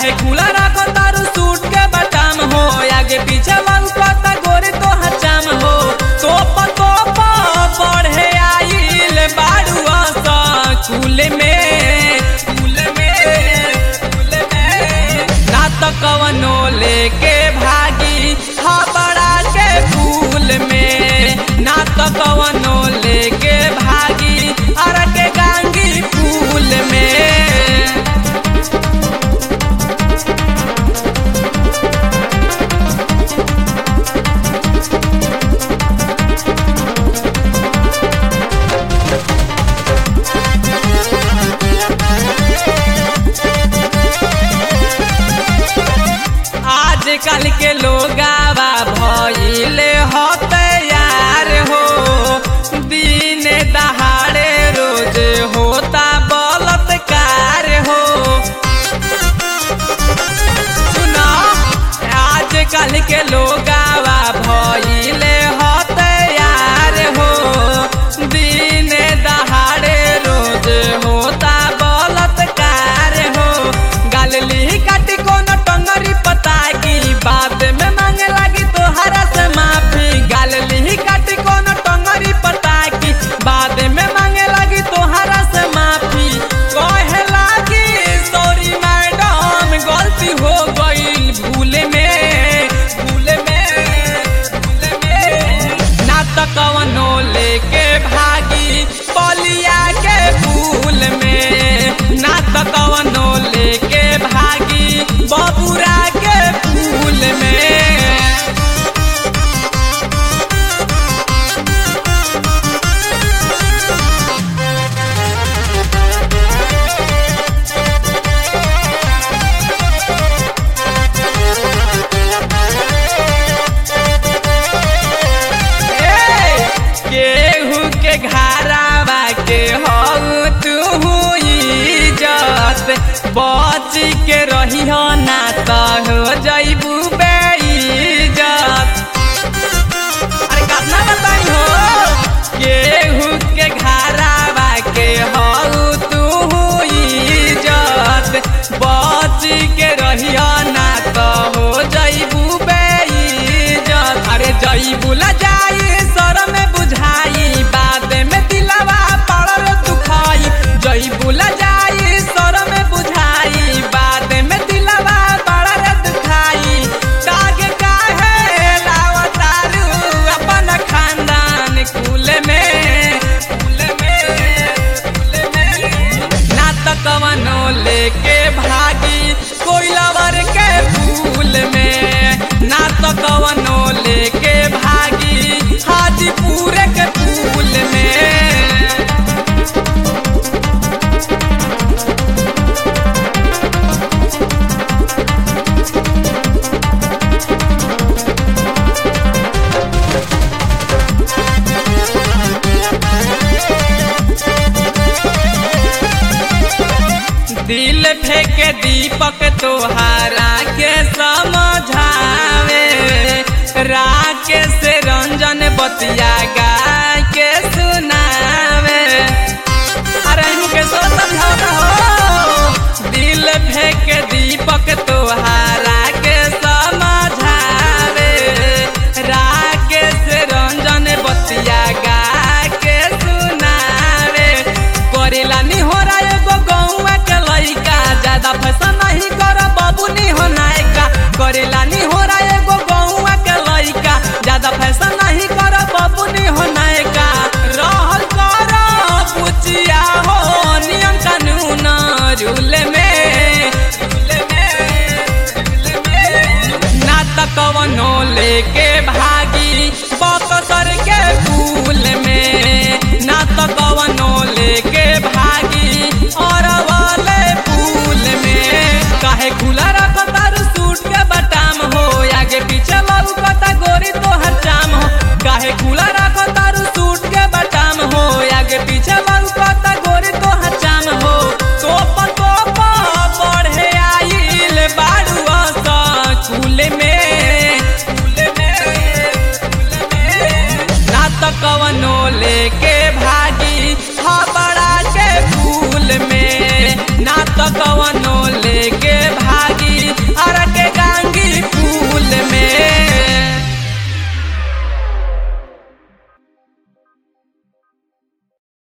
काहे खुला रखो तारू सूट के बटाम हो आगे पीछे लौकता गोरी तो हचाम हो तोप तोप पढ़े आइल बाड़ू स्कूल में स्कूल में स्कूल में ना तो कवनो लेके भागी हबड़ा के फूल में ना तो कवनो लेके भागी अर के गांगी फूल में आजकल के लोगावा भइले हो तैयार हो दिन दहाड़े रोज होता बलात्कार हो सुनो आजकल के लोगावा भइले हो तैयार हो दिन दहाड़े रोज होता बलात्कार हो गालली काटी कोनो टंगरी पता की बाद में मांगे लगी तोहरा से माफी गालली काटी कोनो टंगरी पता की बाद में मांगे लगी तोहरा से माफी कहे लगी सॉरी मैडम गलती हो गई भूल में भूल में भूल में ना तो कवनो लेके भागी पलिया के फूल में ना तो कवनो लेके भागी बबुरा के फूल में ए, केहू के घरावा के हो तू इज्जत बच के रही हो ना तो हो जैबू बेइज्जत अरे कितना बताई हो केहू के घरावा के हो तू इज्जत बच के रही हो ना तो हो जैबू बेइज्जत अरे जैबू ला जाई सर में बुझाई बाद में दिलवा पड़ल दुखाई जैबू ला जाई सर में बुझाई बाद में दिलवा पड़ल दुखाई दाग काहे लावतारू अपन खानदान कुल में कुल में कुल में ना तो कवनो लेके भागी कोई लवर के फूल में ना तो कवनो लेके भागी हाजीपुर के फूल में दिल फेंके दीपक तोहारा के समझावे राकेश रंजन बतिया गा के सुनावे अरे इनके सो समझाता हो दिल फेंके दीपक तोहारा के समझावे राकेश रंजन बतिया गा के सुनावे करेला नी हो रहा एगो गौवा के लइका ज्यादा फैशन नहीं कर बाबू नी हो नायका करेला नी हो रहा एगो गौवा के लइका ज्यादा फैशन नहीं कर बाबू नी हो नायका रहल कर पुचिया हो नियम कानून रूल में रूल में रूल में ना तो कवनो लेके भागी बकसर के फूल में ना तो कवनो लेके भागी और वाले फूल में काहे खुला रखो तारू सूट के बटाम हो आगे पीछे लौकता गोरी तो हर चाम हो काहे खुला